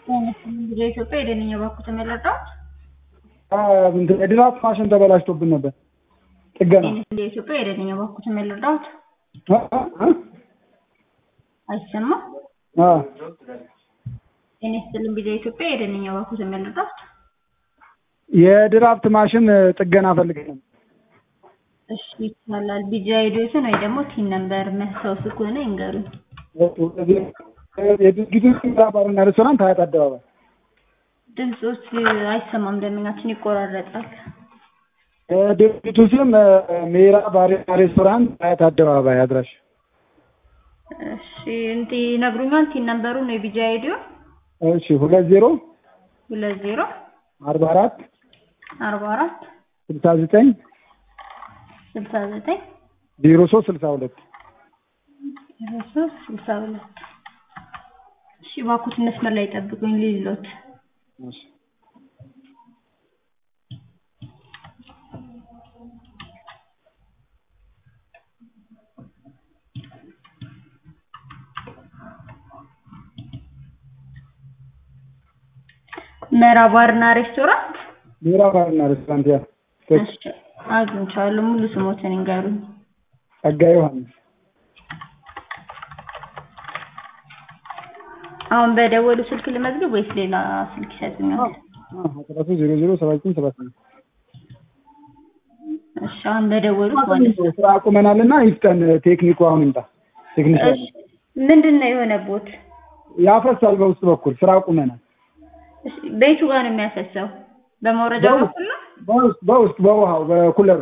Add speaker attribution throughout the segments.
Speaker 1: የኢትዮጵያ የደንኛ ባንኩ ተመለጣት
Speaker 2: የድራፍት ማሽን ተበላሽቶብን ነበር። ጥገና
Speaker 1: የኢትዮጵያ የደንኛ ባንኩ ተመለጣት አይሰማ እኔ ስትልም ቢዛ ኢትዮጵያ የደንኛ ባንኩ ተመለጣት
Speaker 2: የድራፍት ማሽን ጥገና ፈልገን ነበር።
Speaker 1: እሺ ይቻላል። ቢጃ ሄዶትን ወይ ደግሞ ቲን ነምበር መስታወስ ከሆነ ይንገሩኝ።
Speaker 2: የድርጊቱ ባርና ሬስቶራንት ሀያት አደባባይ
Speaker 1: ድምፆች አይሰማም፣ ደመኛችን ይቆራረጣል።
Speaker 2: ድርጅቱ ስም ሜራ ባርና ሬስቶራንት ሀያት አደባባይ አድራሽ።
Speaker 1: እሺ እንቲ ይነግሩኛል። ቲን ነምበሩን ነው ቢጃ ሄዲዮ
Speaker 2: እሺ ሁለት ዜሮ
Speaker 1: ሁለት ዜሮ
Speaker 2: አርባ አራት
Speaker 1: አርባ አራት
Speaker 2: ስልሳ ዘጠኝ
Speaker 1: ስልሳ ዘጠኝ
Speaker 2: ዜሮ ሶስት ስልሳ ሁለት
Speaker 1: ዜሮ ሶስት ስልሳ ሁለት እሺ እባክዎት መስመር ላይ ጠብቁኝ ሊሎት መራ ባርና ሬስቶራንት
Speaker 2: ሜራ ባርና ሬስቶራንት ያ
Speaker 1: እሺ አግኝቻለሁ። ሙሉ ስሞትን ይንገሩኝ።
Speaker 2: ጸጋ ዮሐንስ
Speaker 1: አሁን በደወሉ ስልክ ልመዝግብ ወይስ ሌላ ስልክ ይሰጡኛል?
Speaker 2: አስራ ሶስት ዜሮ ዜሮ ሰባ ዘጠኝ ሰባ ስምንት
Speaker 1: እሺ አሁን በደወሉት ማለት ነው።
Speaker 2: ስራ አቁመናልና ይፍጠን። ቴክኒኩ አሁን ይምጣ። ቴክኒሻን
Speaker 1: እሺ ምንድን ነው የሆነቦት?
Speaker 2: ያፈሳል በውስጥ በኩል ስራ አቁመናል።
Speaker 1: እሺ ቤቱ ጋር ነው የሚያፈሰው? በመውረጃው በኩል ነው?
Speaker 2: በውስጥ በውስጥ በውሃው በኩለሩ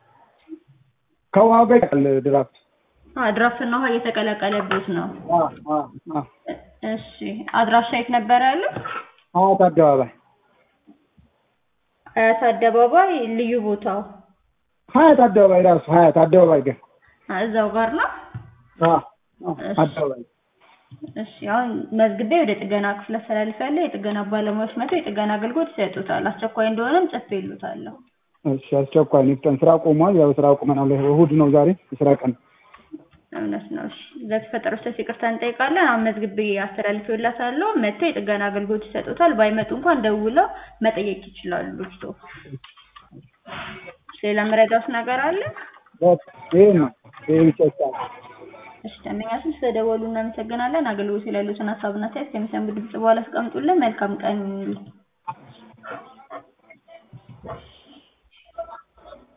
Speaker 2: ከውሃው ጋር ይቀል ድራፍት
Speaker 1: አዎ ድራፍትና ውሃ እየተቀላቀለበት ነው።
Speaker 2: አ አ አ
Speaker 1: እሺ አድራሻ የት ነበር ያለው?
Speaker 2: ሀያት አደባባይ
Speaker 1: አያት አደባባይ ልዩ ቦታው
Speaker 2: ሀያት አደባባይ ራሱ ሀያት አደባባይ ጋር
Speaker 1: አ እዛው ጋር ነው።
Speaker 2: አ አ አደባባይ
Speaker 1: እሺ አሁን መዝግቤ ወደ ጥገና ክፍል አስተላልፋለሁ። የጥገና ባለሙያዎች መጥተው የጥገና አገልግሎት ይሰጡታል። አስቸኳይ እንደሆነም ጽፌልዎታለሁ።
Speaker 2: እሺ አስቸኳይ ነው ይፍጠን። ስራ ቆሟል። ያው ስራ አቁመናል። እሑድ ነው ዛሬ የስራ ቀን።
Speaker 1: እውነት ነው። እሺ ለተፈጠረው ስህተት ይቅርታ እንጠይቃለን። አሁን መዝግቤ አስተላልፌላታለሁ። መጥተው የጥገና አገልግሎት ይሰጡታል። ባይመጡ እንኳን ደውለው መጠየቅ ይችላሉ። ልጅቶ ሌላ መረዳት ነገር አለ?
Speaker 2: ይሄ ነው ይሄ ብቻ ይቻላል።
Speaker 1: እሺ ደንበኛችን ስለደወሉ እናመሰግናለን። አገልግሎት ላይ ያሉትን ሀሳብና አስተያየት ከሚሰሙ ድምጽ በኋላ አስቀምጡልን። መልካም ቀን ይሁንልዎት።